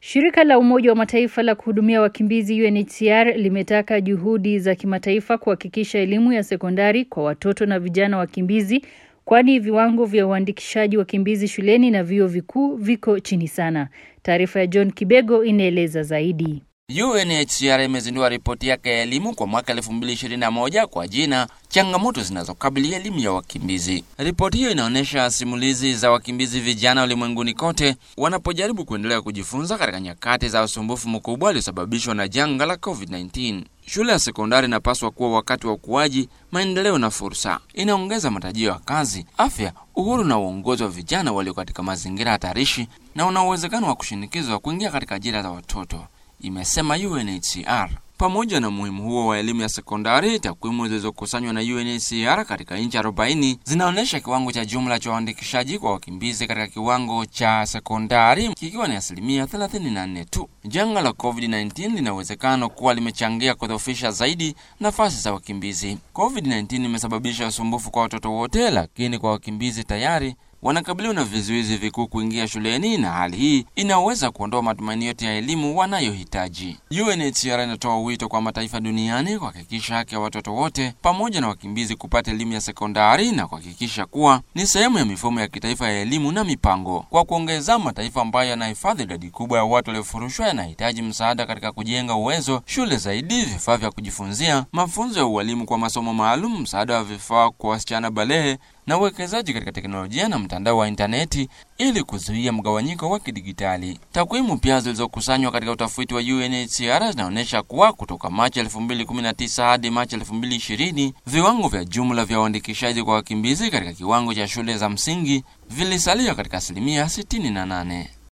Shirika la Umoja wa Mataifa la kuhudumia wakimbizi UNHCR limetaka juhudi za kimataifa kuhakikisha elimu ya sekondari kwa watoto na vijana wakimbizi kwani viwango vya uandikishaji wakimbizi shuleni na vyuo vikuu viko chini sana. Taarifa ya John Kibego inaeleza zaidi. UNHCR imezindua ripoti yake ya elimu kwa mwaka 2021 kwa jina changamoto zinazokabili elimu ya wakimbizi. Ripoti hiyo inaonyesha simulizi za wakimbizi vijana ulimwenguni kote wanapojaribu kuendelea kujifunza katika nyakati za usumbufu mkubwa uliosababishwa na janga la COVID-19. Shule ya sekondari inapaswa kuwa wakati wa ukuaji, maendeleo na fursa. Inaongeza matarajio ya kazi, afya, uhuru na uongozi wa vijana walio katika mazingira hatarishi na una uwezekano wa kushinikizwa kuingia katika ajira za watoto, imesema UNHCR. Pamoja na umuhimu huo wa elimu ya sekondari, takwimu zilizokusanywa na UNHCR katika nchi 40 zinaonyesha kiwango cha jumla cha uandikishaji kwa wakimbizi katika kiwango cha sekondari kikiwa ni asilimia 34 tu. Janga la COVID-19 lina uwezekano kuwa limechangia kudhoofisha zaidi nafasi za wakimbizi. COVID-19 imesababisha usumbufu kwa watoto wote, lakini kwa wakimbizi tayari wanakabiliwa na vizuizi vikuu kuingia shuleni, na hali hii inaweza kuondoa matumaini yote ya elimu wanayohitaji. UNHCR inatoa wito kwa mataifa duniani kuhakikisha haki ya watoto wote pamoja na wakimbizi kupata elimu ya sekondari na kuhakikisha kuwa ni sehemu ya mifumo ya kitaifa ya elimu na mipango. Kwa kuongeza, mataifa ambayo yanahifadhi idadi kubwa ya watu waliofurushwa yanahitaji msaada katika kujenga uwezo, shule zaidi, vifaa vya kujifunzia, mafunzo ya ualimu kwa masomo maalum, msaada wa vifaa kwa wasichana balehe na uwekezaji katika teknolojia na mtandao wa intaneti ili kuzuia mgawanyiko wa kidigitali. Takwimu pia zilizokusanywa katika utafiti wa UNHCR zinaonyesha kuwa kutoka Machi 2019 hadi Machi 2020 viwango vya jumla vya uandikishaji kwa wakimbizi katika kiwango cha shule za msingi vilisalia katika asilimia 68.